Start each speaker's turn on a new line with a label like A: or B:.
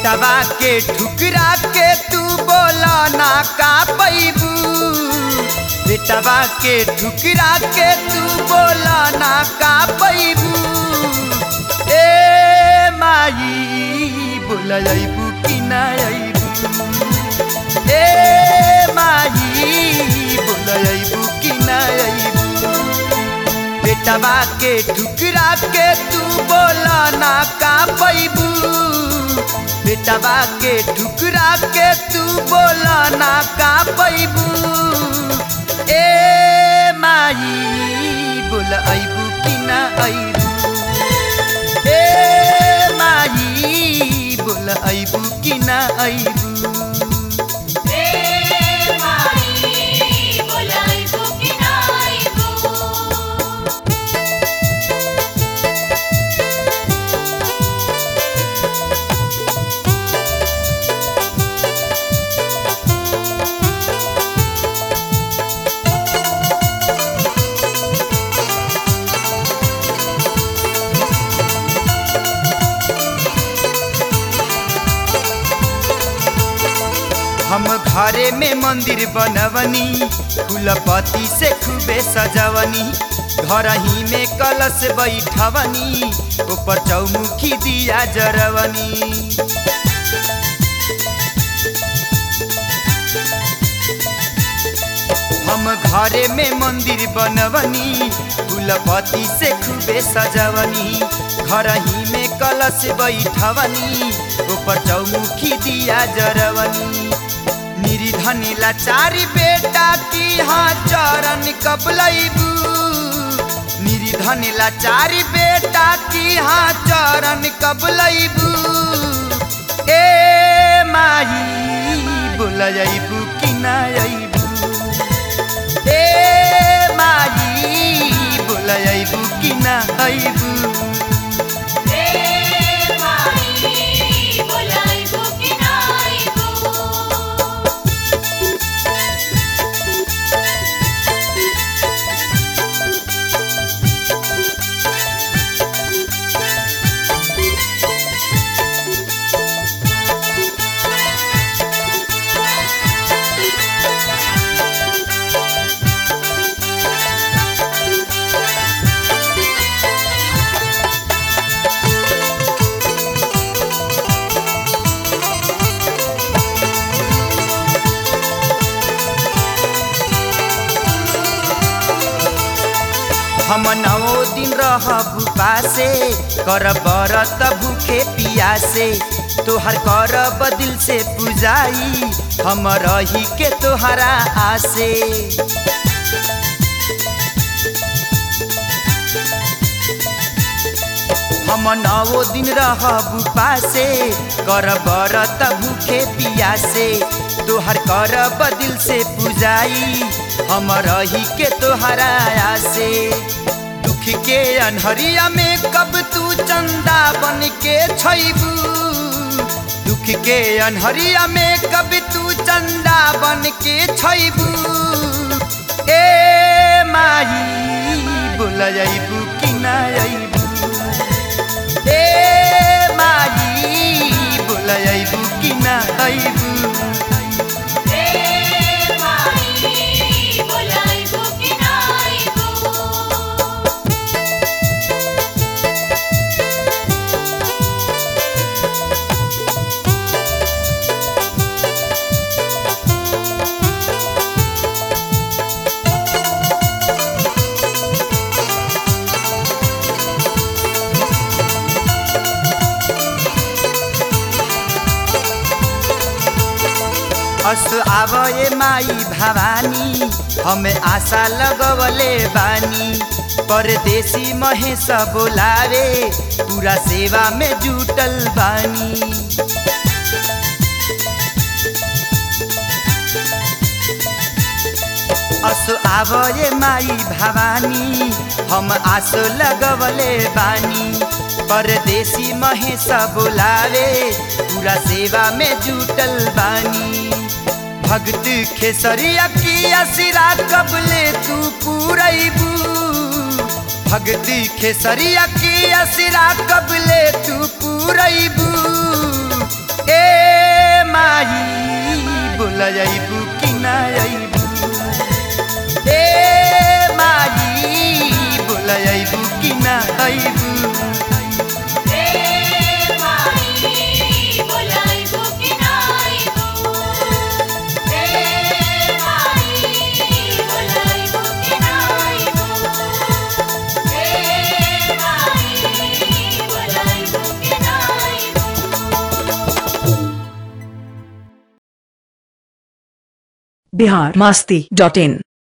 A: बेटवा के ठुकरा के तू बोला ना का पैबू बेटवा के ठुकरा के तू बोला ना का पैबू ए माई बोला अबू कि ना अबू ए माई बोला अबू कि ना अबू बेटवा के ठुकरा के तू बोला ना का पैबू बेटवा के ठुकरा के तू बोला ना का पैबू ए माई बोला अबू कि ना अबू ए माई बोला अबू कि ना अबू
B: ए माई बोलाइबो कि नाइबो
A: हम घरे में मंदिर बनवनी फूलपति से खूबे सजवनी घर ही में कलश बैठवनी ऊपर चौमुखी दिया जरवनी हम घरे में मंदिर बनवनी फूलपति से खूबे सजवनी घर ही में कलश बैठवनी ऊपर चौमुखी दिया जरवनी निर्धन लाचारी बेटा की हाँ चरण कबलैबू निर्धन लाचारी बेटा की हाँ चरण कबलैबू ए माई बोला जाइबू कि ना अइबू ए माई बोला जाइबू कि ना अइबू
B: ए माई बोलाइबो कि नाइबो
A: हम नौ दिन रहब पासे कर बरत भूखे पियासे तोहर करब दिल से पुजाई हम रही के तोहरा आसे हम नौ दिन रहब पासे कर बरत भूखे पियासे तोहर करब दिल से पुजाई हम रही के तोहरा आसे दुख के अनहरिया में कब तू चंदा बन के छैबू दुख के अनहरिया में कब तू चंदा बन के छैबू ए माई बोला जाइबू कि ना अइबू ए माई बोला अइबू कि ना अइबू
B: ए माई बोलाइबो कि नाइबो
A: अस आवए माई भवानी हमें आशा लगवले बानी परदेसी महेश बोलावे पूरा सेवा में जुटल बानी असो आवए माई भवानी हम आसो लगवले बानी परदेसी महेश बोलावे पूरा सेवा में जुटल बानी भक्त खेसरिया की असिरा कबले तू पूरैबू भक्ति खेसरिया की असिरा कबले तू पूरैबू ए माई बोला जाइबू कि ना आइबू ए माई बोला जाइबू कि ना आइबू
B: ए माई बोलाइबो कि नाइबो ए माई बोलाइबो कि नाइबो ए माई बोलाइबो कि नाइबो
C: बिहार मस्ती डॉट इन